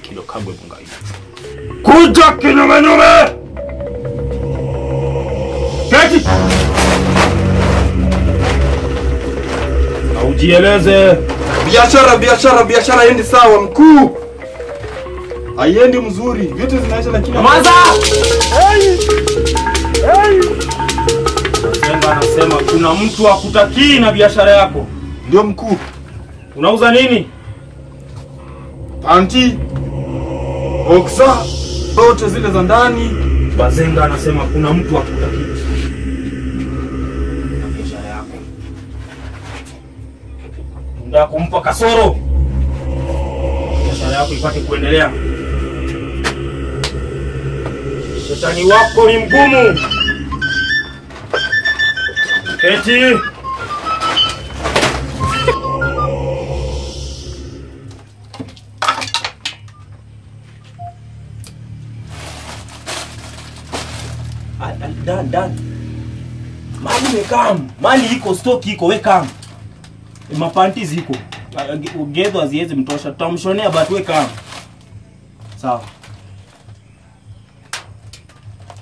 kilo kagwe mungai kuja kinyumenyume keti na ujieleze Biashara, biashara, biashara haiendi sawa mkuu, haiendi mzuri, vitu zinaisha lakini Nyamaza! Mazenga anasema kuna mtu akutakii na biashara yako. ndio mkuu. Unauza nini? Panti, boksa, zote zile za ndani. Bazenga anasema kuna mtu akutakii na biashara yako. Unataka kumpa kasoro biashara yako ipate kuendelea. Shetani wako ni mgumu. Keti. Ah, ah, Dan, Dan. Mali mekam. Mali iko stock iko wekam. Mapanti ziko. Ah, Gedho haziwezi mtosha. Tutamshonea but wekam. Sawa.